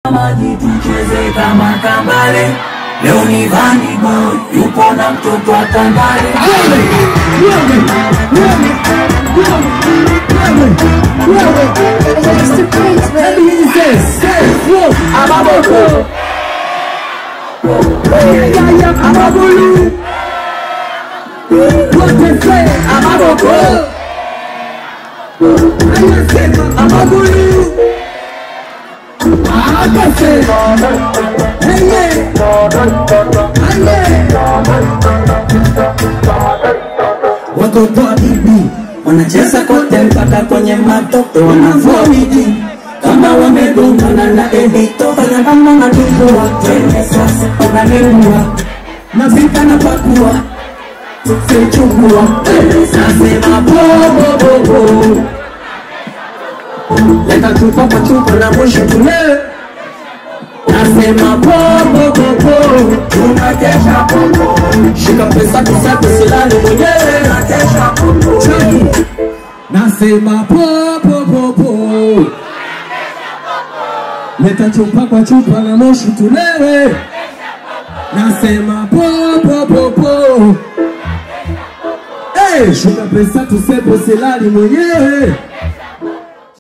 maji tucheze kama kambale. Leo ni Vanny Boy yupo na mtoto wa Tandale. Mr. Prince, baby. Amaboko. Yaya amabulu. Wote se amaboko. Anasema amabulu. Akase. Heye. Aye. Watoto wa bibi wanacheza kote mpaka kwenye matope, wanavua miji kama wamegongana na edito, fanya kama natumbua twende sasa, unanengua napika na pakua sichukua nasema bobobobo leta chupa kwa chupa na mwisho tulee nasema bobobobo tunakesha popo shika pesa kusako silali mwenyewe nakesha popo Chaki. Nasema po po po po. Leta chupa kwa chupa na moshi tulewe. Nasema po po po po. Hey, shuka pesa tusepo silali mwenyewe.